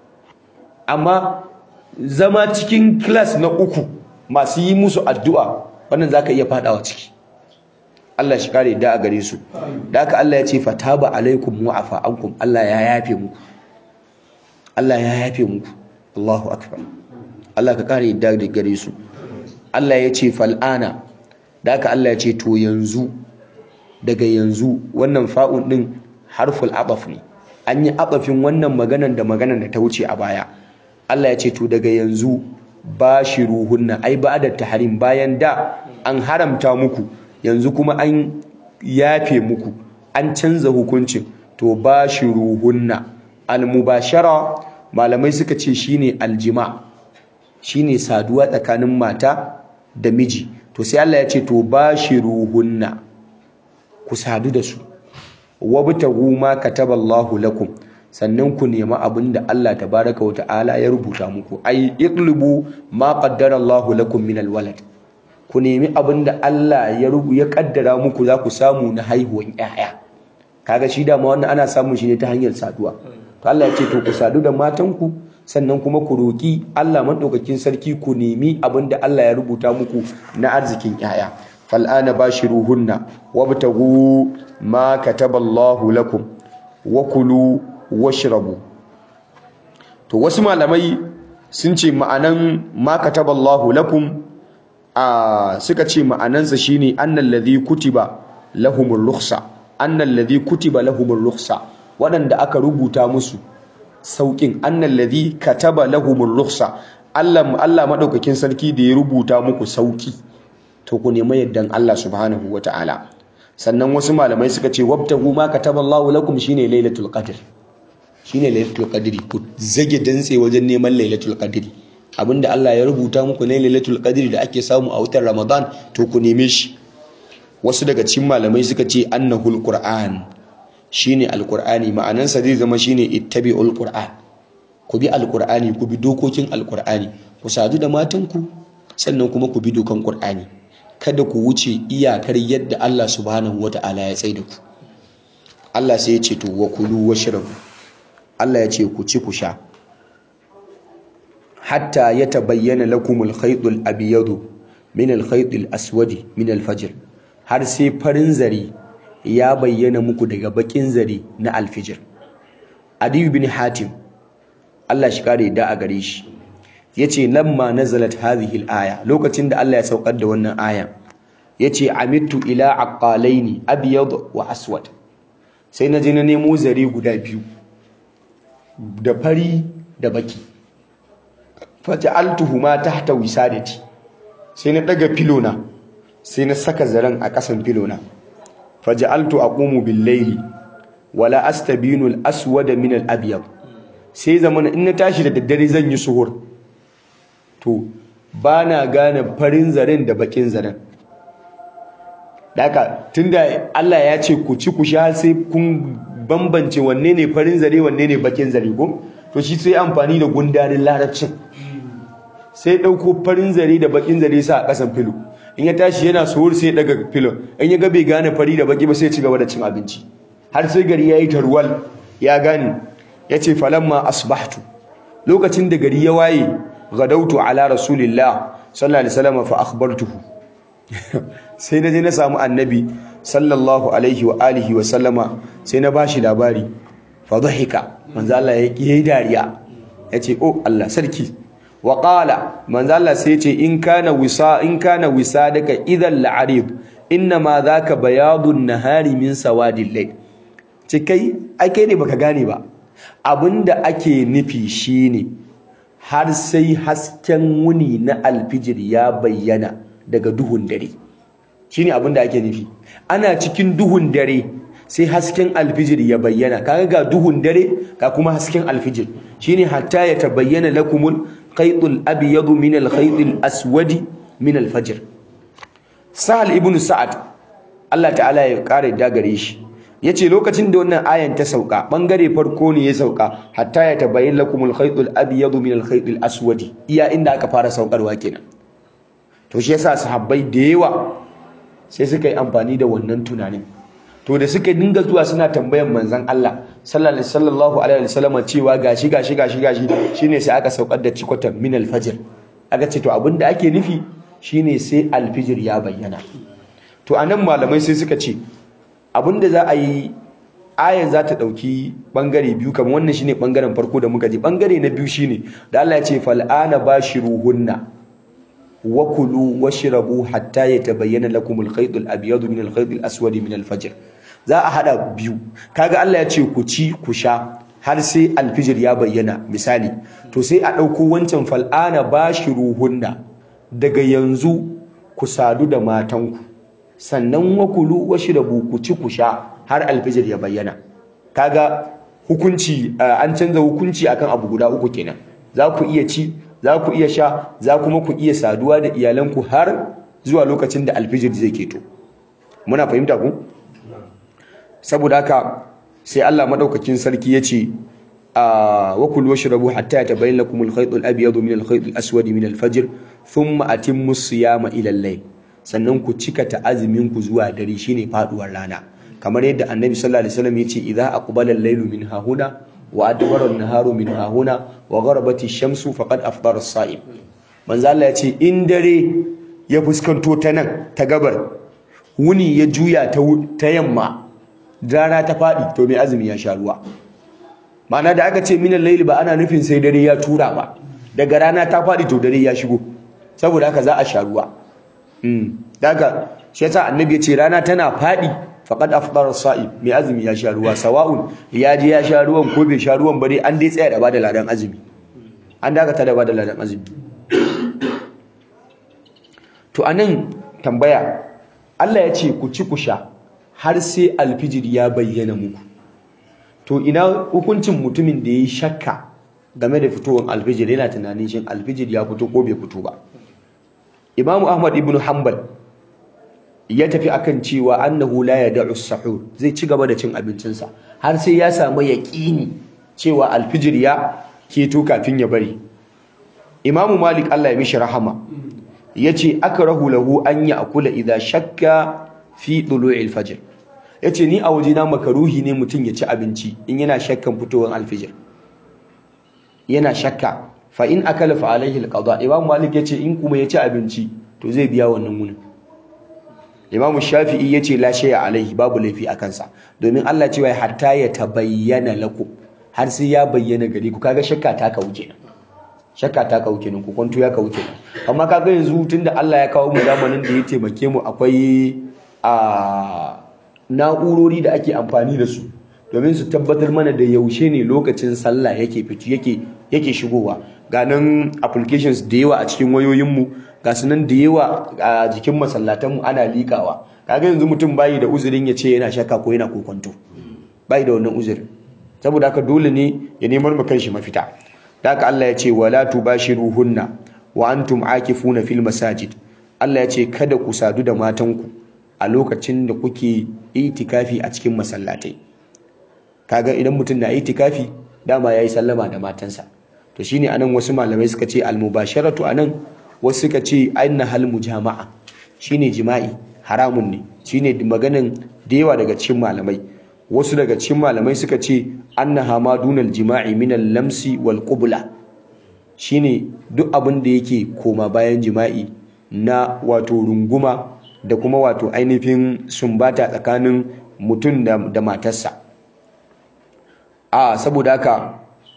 amma zama cikin class na uku masu yi musu addu'a wannan za ka iya fadawa ciki Allah shi kare da a gare su da haka Allah ya ce fataba alaikum wa afa ankum Allah ya yafe muku Allah ya yafe muku Allahu akbar Allah ka kare da gare su Allah ya ce fal'ana da haka Allah ya ce to yanzu daga yanzu wannan fa'un din harful abaf ne an yi abafin wannan maganan da maganan da ta wuce a baya Allah ya ce to daga yanzu bashiruhunna ai ba da tahrim bayan da an haramta muku yanzu kuma an yafe muku an canza hukuncin to bashiruhunna almubashara malamai suka ce shine aljima shine saduwa tsakanin mata da miji to sai Allah ya ce to bashiruhunna ku sadu da su wabtagu ma kataballahu lakum sannan ku nemi abin da Allah tabaraka wa ta'ala ya rubuta muku ai iqlubu ma qaddara Allahu lakum min alwalad ku nemi abin da Allah ya rubu ya kaddara muku za ku samu na haihuwan 'ya'ya. kaga shi da ma wannan ana samun shi ne ta hanyar saduwa to Allah ya ce to ku sadu da matanku sannan kuma ku roki Allah madaukakin sarki ku nemi abin da Allah ya rubuta muku na arzikin 'ya'ya. fal'ana bashiruhunna wabtagu ma kataballahu lakum wa kulu washrabu to wasu malamai sun ce ma'anan ma kataballahu lakum a suka ce ma'anansa shine annal ladhi kutiba lahumur rukhsa annal ladhi kutiba lahumur rukhsa wadanda aka rubuta musu saukin annal ladhi kataba lahumur rukhsa Allah Allah madaukakin sarki da ya rubuta muku sauki to ku nemi yaddan Allah subhanahu wataala sannan wasu malamai suka ce wabtahu ma kataballahu lakum shine lailatul qadr shine lailatul qadri ku zage dantse wajen neman lailatul qadri abinda Allah ya rubuta muku ne lailatul qadri da ake samu a wutar Ramadan to ku neme shi wasu daga cikin malamai suka ce annahul qur'an shine alqur'ani ma'anansa zai zama shine ittabi'ul qur'an ku bi alqur'ani ku bi dokokin alqur'ani ku sadu da matanku sannan kuma ku bi dokan qur'ani kada ku wuce iyakar yadda Allah subhanahu wata'ala ya tsaida ku Allah sai ya ce to wa kulu washrabu Allah ya ce ku ci ku sha hatta ya tabayyana lakumul khaytul abyadu min al khaytil aswadi min al fajr har sai farin zare ya bayyana muku daga bakin zare na al fajr adi bin hatim Allah shi kare da a gare shi yace lamma nazalat hadhihi al aya lokacin da Allah ya saukar da wannan aya yace amittu ila aqalaini abyad wa aswad sai na je na nemo zare guda biyu da fari da baki faj'altuhuma tahta wisadati sai na daga filona sai na saka zaren a kasan filona faj'altu aqumu bil layli wala astabinu al aswad min al abyad sai zamana in na tashi da daddare zan yi suhur to bana gane farin zaren da bakin zaren daka tunda Allah ya ce ku ci ku sha sai kun bambance wanne ne farin zare wanne ne bakin zare ko to shi sai amfani da gundarin larabcin sai ɗauko farin zare da bakin zare sa a ƙasan filo in ya tashi yana suhur sai ya daga filo in ya ga bai gane fari da baki ba sai ya ci gaba da cin abinci har sai gari ya yi tarwal ya gane ya ce falamma asbahtu lokacin da gari ya waye gadautu ala rasulillah sallallahu alaihi wasallam fa akhbartuhu sai na je na samu annabi sallallahu alaihi wa alihi wa sallama sai na bashi labari fa dhahika manzo Allah ya yi dariya yace oh Allah sarki wa qala manzo Allah sai yace in kana wisa in kana wisadaka idan la'arid inna ma dhaka bayadun nahari min sawadil layl ce kai ai kai ne baka gane ba abinda ake nufi shine har sai hasken wuni na alfijir ya bayyana daga duhun dare shine abinda ake nufi ana cikin duhun dare sai hasken alfijir ya bayyana kaga ga duhun dare ga kuma hasken alfijir shine hatta ya tabayyana lakumul khaytul abyad min al khaytil aswadi min al fajr sahal ibn sa'ad Allah ta'ala ya kare dagare shi yace lokacin da wannan ayan ta sauka bangare farko ne ya sauka hatta ya tabayyana lakumul khaytul abyad min al khaytil aswadi iya inda aka fara saukarwa kenan to shi yasa sahabbai da yawa sai suka yi amfani da wannan tunanin to da suka dinga zuwa suna tambayan manzon Allah sallallahu alaihi wasallam cewa gashi gashi gashi gashi shine sai aka saukar da cikotan min al-fajr aka ce to abinda ake nufi shine sai al-fajr ya bayyana to anan malamai sai suka ce abinda za a yi ayan za ta dauki bangare biyu kamar wannan shine bangaren farko da muka ji bangare na biyu shine da Allah ya ce fal'ana bashiruhunna wakulu washrabu hatta yatabayyana lakum al-khayt al-abyad min al-khayt al-aswad min al-fajr za a hada biyu kaga Allah ya ce ku ci ku sha har sai al-fajr ya bayyana misali to sai a dauko wancan fal'ana bashiruhunna daga yanzu ku sadu da matanku sannan wakulu washrabu ku ci ku sha har al-fajr ya bayyana kaga hukunci an canza hukunci akan abu guda uku kenan za ku iya ci za ku iya sha za kuma ku iya saduwa da iyalanku har zuwa lokacin da alfijir zai keto muna fahimta ku saboda haka sai Allah madaukakin sarki ya ce wa kulu washrabu hatta yatabayyana lakum al-khayt al-abyad min al-khayt al-aswad min al-fajr thumma atimmu siyama ila al-layl sannan ku cika ta azumin ku zuwa dare shine faduwar rana kamar yadda annabi sallallahu alaihi wasallam ya ce idza aqbala al-laylu min hahuna wa adbara an-naharu min hahuna wa gharabati ash-shamsu faqad afdara as-sa'im manzo Allah ya ce in dare ya fuskanto ta nan ta gabar wuni ya juya ta ta yamma rana ta fadi to mai azumi ya sha ruwa ma'ana da aka ce min al-layli ba ana nufin sai dare ya tura ba daga rana ta fadi to dare ya shigo saboda haka za a sha ruwa mm daga shi yasa annabi ya ce rana tana fadi faqad afdara as-sa'im mai azumi ya sha ruwa sawa'un ya je ya sha ruwan ko bai sha ruwan ba dai an dai tsaya da bada ladan azumi an dakata da bada ladan azumi to anan tambaya Allah ya ce ku ci ku sha har sai alfijir ya bayyana muku to ina hukuncin mutumin da yayi shakka game da fitowar alfijir yana tunanin shin alfijir ya fito ko bai fito ba Imam Ahmad ibn Hanbal ya tafi akan cewa annahu la yad'u as-sahur zai ci gaba da cin abincinsa har sai ya samu yaqini cewa alfijir ya keto kafin ya bari Imam Malik Allah ya mishi rahama yace akrahu lahu an ya'kula idha shakka fi tulu'il fajr yace ni a wajena makaruhi ne mutum ya ci abinci in yana shakkan fitowar alfijir yana shakka fa in akala fa alaihi alqada Imam Malik yace in kuma ya ci abinci to zai biya wannan munin Imam Shafi'i yace la shay'a alaihi babu laifi a kansa domin Allah cewa hatta ya tabayyana lakum har sai ya bayyana gare ku kaga shakka ta kawo kenan shakka ta kawo kenan ku kwanto ya kawo kenan amma kaga yanzu tunda Allah ya kawo mu zamanin da ya taimake mu akwai a na'urori da ake amfani da su domin su tabbatar mana da yaushe ne lokacin sallah yake fiti yake yake shigowa ga nan applications da yawa a cikin wayoyinmu ga su nan da yawa a jikin masallatanmu ana likawa kaga yanzu mutum bayi da uzurin ya ce yana shakka ko yana kokonto bayi da wannan uzurin saboda haka dole ne ya nemar mu kanshi mafita da haka Allah ya ce wala tubashiruhunna wa antum akifuna fil masajid Allah ya ce kada ku sadu da matanku a lokacin da kuke itikafi a cikin masallatai kaga idan mutum na itikafi dama yayi sallama da matansa to shine anan wasu malamai suka ce al-mubasharatu anan wasu suka ce aina hal mujama'a shine jima'i haramun ne shine maganin da yawa daga cikin malamai wasu daga cikin malamai suka ce annaha ma dunal jima'i min al-lamsi wal qubla shine duk abin da yake koma bayan jima'i na wato runguma da kuma wato ainihin sumbata tsakanin mutum da, da matarsa a saboda haka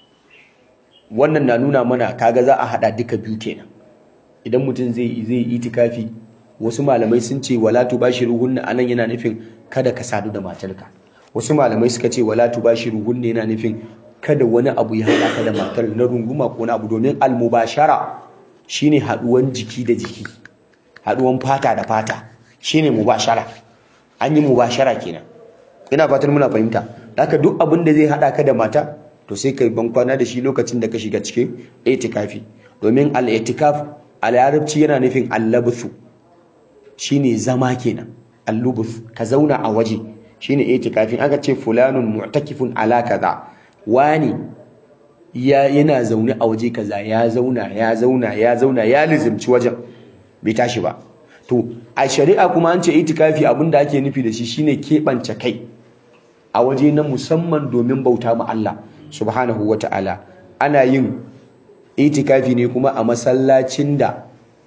wannan na nuna mana kaga za a hada duka biyu kenan idan mutum zai zai itikafi wasu malamai sun ce wala tubashiruhunna anan yana nufin kada ka sadu da matarka wasu malamai suka ce wala tubashiruhunna yana nufin kada wani abu ya hada ka da matar na runguma ko na abu domin almubashara shine haduwan jiki da jiki haduwan fata da fata shine mubashara an yi mubashara kenan ina fatan muna fahimta haka duk abin da zai hada ka da mata to sai kai ban kwana da shi lokacin da ka shiga cikin itikafi domin al-itikaf a larabci yana nufin allabthu shine zama kenan allubuth ka zauna a waje shine itikafin aka ce fulanun mu'takifun ala kaza wani ya yana zaune a waje kaza ya zauna ya zauna ya zauna ya lizimci wajen bai tashi ba to a shari'a kuma an ce itikafi abinda ake nufi da shi shine keɓance kai a waje na musamman domin bauta ma Allah subhanahu wata'ala ana yin itikafi ne kuma a masallacin da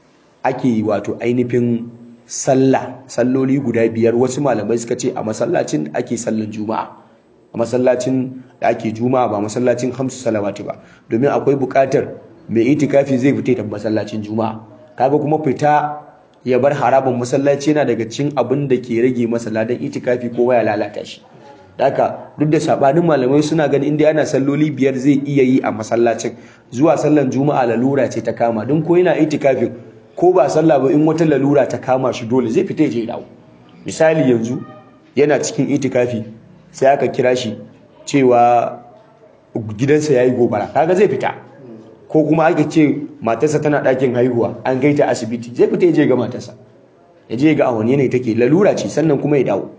ake wato ainihin sallah salloli guda biyar wasu malamai suka ce a masallacin da ake sallan juma'a a masallacin da ake juma'a ba masallacin hamsu salawati ba domin akwai buƙatar mai itikafi zai fita da masallacin juma'a kaga kuma fita ya bar harabin masallaci yana daga cikin abin da ke rage masa ladan itikafi ko ya lalata shi haka duk da sabanin malamai suna ganin inda ana salloli biyar zai iya yi a masallacin zuwa sallan juma'a lalura ce ta kama don ko yana itikafin ko ba sallah ba in wata lalura ta kama shi dole zai fita je dawo misali yanzu yana cikin itikafi sai aka kira shi cewa gidansa yayi gobara kaga zai fita ko kuma aka ce matarsa tana ɗakin haihuwa an kai ta asibiti zai fita je ga matarsa ya je ga a wani yanayi take lalura ce sannan kuma ya dawo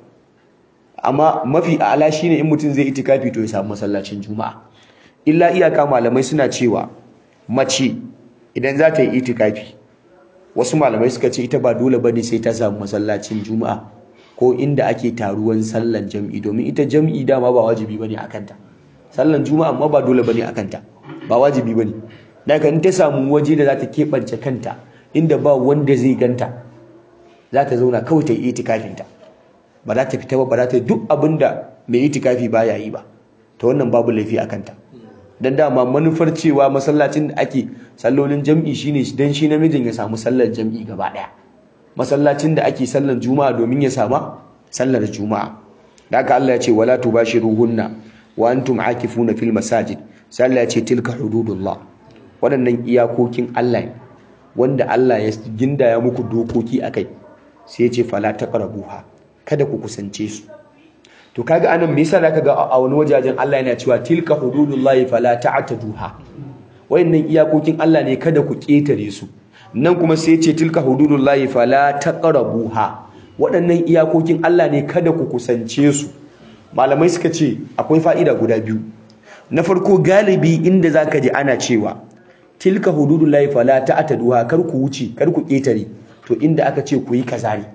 amma mafi a'ala shine in mutum zai itikafi to ya samu masallacin juma'a illa iyaka malamai suna cewa mace idan za ta yi itikafi wasu malamai suka ce ita ba dole bane sai ta samu masallacin juma'a ko inda ake taruwan sallan jam'i domin ita jam'i dama ba wajibi bane akan ta sallan juma'a amma ba dole bane akan ta ba wajibi bane daga in ta samu waje da za ta keɓance kanta inda ba wanda zai ganta za ta zauna kawai ta yi itikafinta ba za ta fita ba ba za ta duk abin da mai itikafi ba ya yi ba ta wannan babu laifi a kanta don dama manufar cewa masallacin da ake sallolin jam'i shine don shi namijin ya samu sallar jam'i gaba ɗaya masallacin da ake sallar juma'a domin ya sama sallar juma'a da haka Allah ya ce wala tubashiruhunna wa antum akifuna fil masajid sai Allah ya ce tilka hududullah waɗannan iyakokin Allah ne wanda Allah ya gindaya muku dokoki akai sai ya ce fala taqrabuha kada ku kusance su to kaga anan me yasa zaka ga a wani wajajen Allah yana cewa tilka hududullahi fala ta'taduha wayannan iyakokin Allah ne kada ku ketare su nan kuma sai ce tilka hududullahi fala taqrabuha waɗannan iyakokin Allah ne kada ku kusance su malamai suka ce akwai fa'ida guda biyu na farko galibi inda zaka ji ana cewa tilka hududullahi fala ta'taduha kar ku wuce kar ku ketare to inda aka ce ku yi kaza ne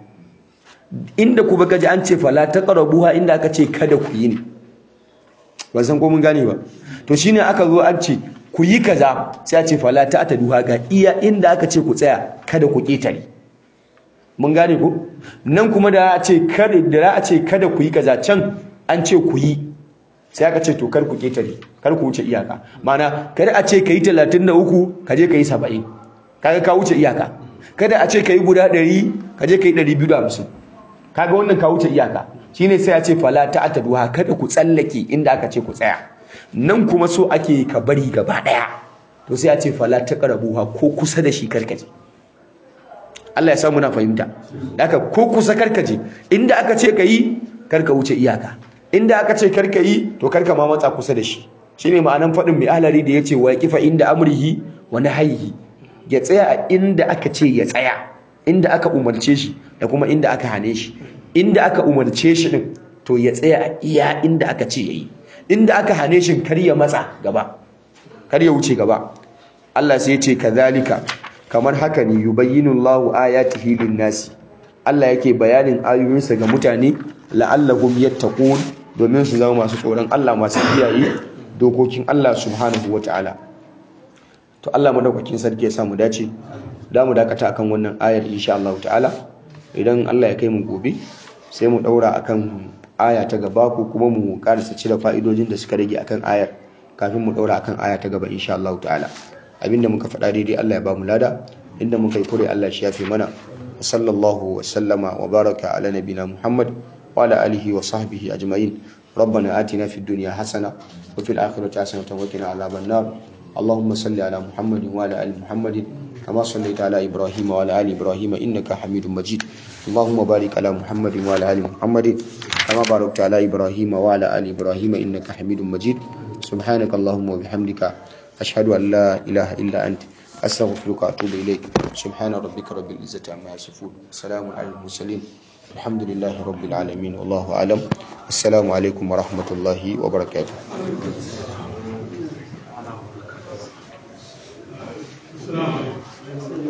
inda kuma kaji an ce fala taqrabuha inda aka ce kada ku yi ne ban san ko mun gane ba to shine aka zo an ce ku yi kaza sai a ce fala ta'taduha ga iya inda aka ce ku tsaya kada ku ketare mun gane ko nan kuma da a ce kada da a ce kada ku yi kaza can an ce ku yi sai aka ce to kar ku ketare kar ku wuce iyaka mana kada a ce kai 33 ka je kai 70 kaga ka wuce iyaka kada a ce kai guda 100 ka je kai 250 kaga wannan ka wuce iyaka shine sai a ce fala ta'taduha kada ku tsallake inda aka ce ku tsaya nan kuma so ake ka bari gaba daya to sai a ce fala taqrabuha ko kusa da shi karkaje Allah ya samu na fahimta haka ko kusa karkaje inda aka ce kai karka wuce iyaka inda aka ce karka yi to karka ma matsa kusa da shi shine ma'anan fadin mai ahlari da yace wa yaqifa inda amrihi wa nahyihi ya tsaya a inda aka ce ya tsaya inda aka umarce shi da kuma inda aka hane shi inda aka umarce shi din to ya tsaya a iya inda aka ce yayi inda aka hane shi kar ya matsa gaba kar ya wuce gaba Allah sai ya ce kazalika kamar haka ne yubayyinu Allahu ayatihi lin-nasi Allah yake bayanin ayoyinsa ga mutane la'allahum yattaqun domin su zama masu tsoron Allah masu kiyaye dokokin Allah subhanahu wataala to Allah madaukakin sarki ya sa mu dace da mu dakata akan wannan ayar insha Allah ta'ala idan Allah ya kai mu gobe sai mu daura akan aya ta gaba ko kuma mu karasa cire fa'idojin da suka rage akan ayar kafin mu daura akan aya ta gaba insha Allah ta'ala abinda muka faɗa daidai Allah ya ba mu lada inda muka yi kure Allah shi yafe mana sallallahu wa sallama wa baraka ala nabina Muhammad wa ala alihi wa sahbihi ajma'in ربنا آتنا في الدنيا حسنة وفي الآخرة حسنة وقنا عذاب النار اللهم صل على محمد وعلى آل محمد كما صليت على إبراهيم وعلى آل إبراهيم إنك حميد مجيد اللهم بارك على محمد وعلى آل محمد كما باركت على إبراهيم وعلى آل إبراهيم إنك حميد مجيد سبحانك اللهم وبحمدك أشهد أن لا إله إلا أنت أستغفرك وأتوب إليك سبحان ربك رب العزة عما يصفون سلام على المرسلين الحمد لله رب العالمين والله أعلم السلام عليكم ورحمة الله وبركاته السلام عليكم